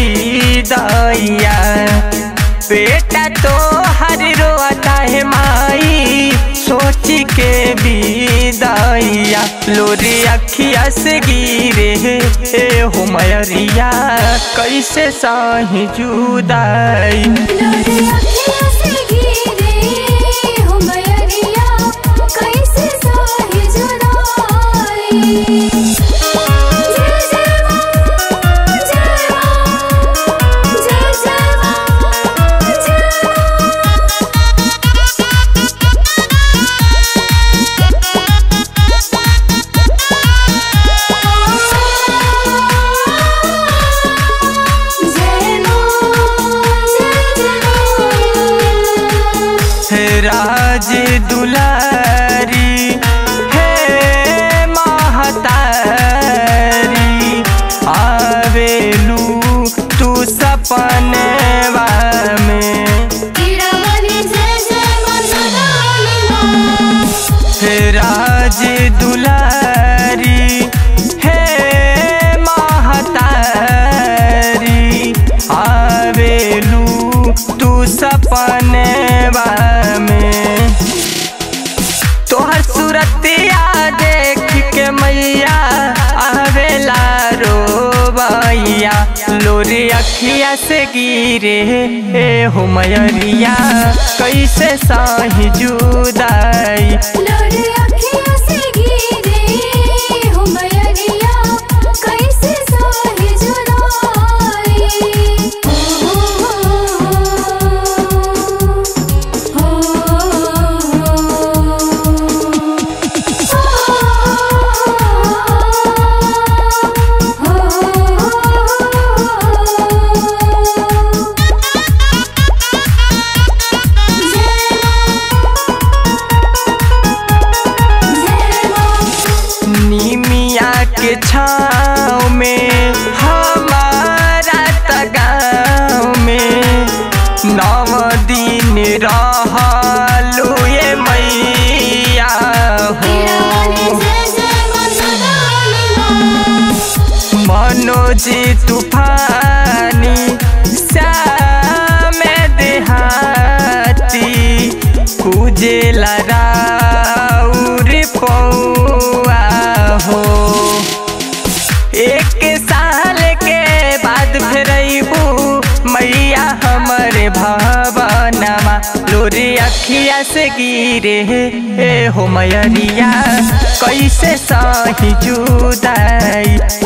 विदैया बेटा तो हर रोता है माई सोच के विदैया लोरी अखिया से गिरे हे हो मयरिया कैसे साही जुदाई लोरे अखियाँ से गिरे हो मयरिया कैसे साही जुदाई जय जय माँ जय माँ जय जय माँ जय माँ जय माँ जय जय माँ राज दुलारी हे महतारी आवेलू तू सपनवा में कीड़ावाली जय जय माँ सदाली माँ हे राज दुलारी हे महतारी आवेलू तू सपनवा में तोहर सूरतिया देख के मैया आवेला रोबैया लोरी अखिया से गिरे हे हो मयरिया कैसे साही जुदाई लोरे अखियाँ से गिरे हो मयरिया कैसे साही जुदाई हो हो निमिया के छाँव में हमारा तगाव में नव दिन रहलू ये मैया हो मनोज तूफानी श्याम देहाती पूजेला राउर पौआ हो एक साल के बाद फिर अबू मैया हमरे भवनमा लोरी अखिया से गिरे हे हो मयरिया कैसे साही जुदाई